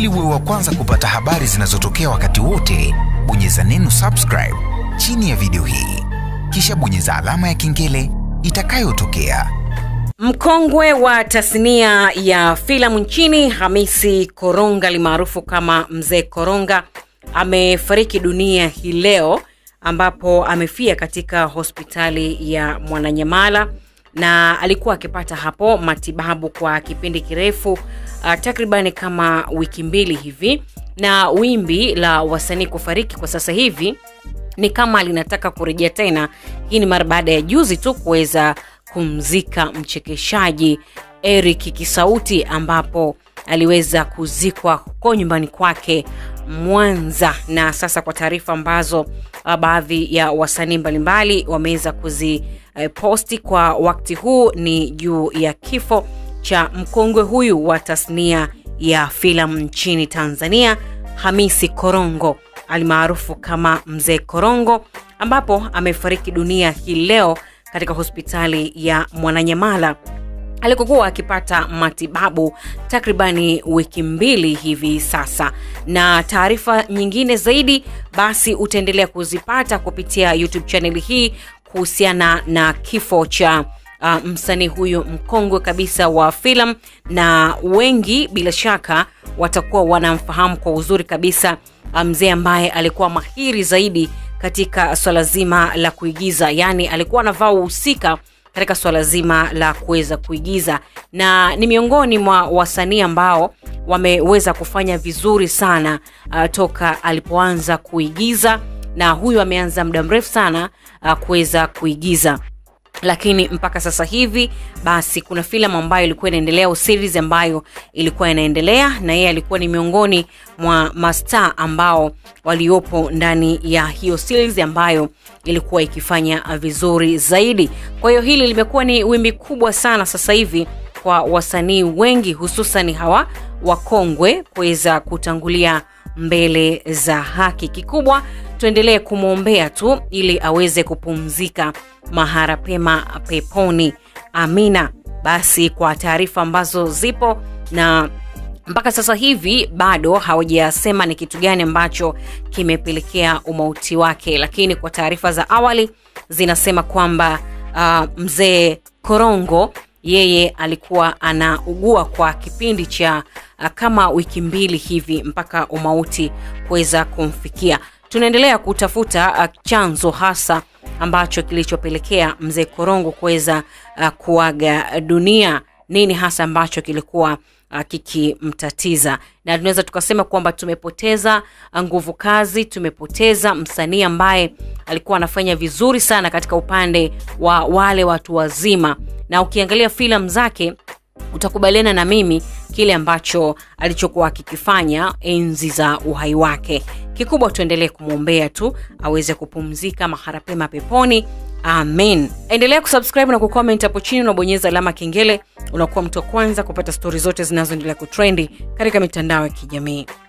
Ili uwe wa kwanza kupata habari zinazotokea wakati wote, bonyeza neno subscribe chini ya video hii, kisha bonyeza alama ya kengele itakayotokea. Mkongwe wa tasnia ya filamu nchini Hamisi Koronga alimaarufu kama Mzee Koronga amefariki dunia hii leo ambapo amefia katika hospitali ya Mwananyamala na alikuwa akipata hapo matibabu kwa kipindi kirefu uh, takribani kama wiki mbili hivi, na wimbi la wasanii kufariki kwa sasa hivi ni kama linataka kurejea tena. Hii ni mara baada ya juzi tu kuweza kumzika mchekeshaji Eric Kisauti ambapo aliweza kuzikwa huko nyumbani kwake Mwanza, na sasa kwa taarifa ambazo uh, baadhi ya wasanii mbalimbali wameweza kuziposti uh, kwa wakati huu ni juu ya kifo cha mkongwe huyu wa tasnia ya filamu nchini Tanzania, Hamisi Korongo almaarufu kama Mzee Korongo, ambapo amefariki dunia hii leo katika hospitali ya Mwananyamala alikokuwa akipata matibabu takribani wiki mbili hivi sasa. Na taarifa nyingine zaidi, basi utaendelea kuzipata kupitia YouTube chaneli hii kuhusiana na kifo cha uh, msanii huyu mkongwe kabisa wa filamu, na wengi bila shaka watakuwa wanamfahamu kwa uzuri kabisa mzee ambaye alikuwa mahiri zaidi katika swala zima la kuigiza, yaani alikuwa anavaa uhusika katika swala zima la kuweza kuigiza, na ni miongoni mwa wasanii ambao wameweza kufanya vizuri sana uh, toka alipoanza kuigiza, na huyu ameanza muda mrefu sana uh, kuweza kuigiza lakini mpaka sasa hivi basi kuna filamu ambayo ilikuwa inaendelea au series ambayo ilikuwa inaendelea na yeye alikuwa ni miongoni mwa mastaa ambao waliopo ndani ya hiyo series ambayo ilikuwa ikifanya vizuri zaidi kwa hiyo hili limekuwa ni wimbi kubwa sana sasa hivi kwa wasanii wengi hususan hawa wakongwe kuweza kutangulia mbele za haki kikubwa tuendelee kumwombea tu ili aweze kupumzika mahara pema peponi amina basi kwa taarifa ambazo zipo na mpaka sasa hivi bado hawajasema ni kitu gani ambacho kimepelekea umauti wake lakini kwa taarifa za awali zinasema kwamba uh, mzee korongo yeye alikuwa anaugua kwa kipindi cha uh, kama wiki mbili hivi mpaka umauti kuweza kumfikia tunaendelea kutafuta uh, chanzo hasa ambacho kilichopelekea mzee korongo kuweza uh, kuaga dunia nini hasa ambacho kilikuwa uh, kikimtatiza na tunaweza tukasema kwamba tumepoteza nguvu kazi tumepoteza msanii ambaye alikuwa anafanya vizuri sana katika upande wa wale watu wazima na ukiangalia filamu zake utakubaliana na mimi kile ambacho alichokuwa akikifanya enzi za uhai wake kikubwa tuendelee kumwombea tu aweze kupumzika mahara pema peponi amen endelea kusubscribe na kucomment hapo chini unabonyeza alama kengele unakuwa mtu wa kwanza kupata stori zote zinazoendelea kutrendi katika mitandao ya kijamii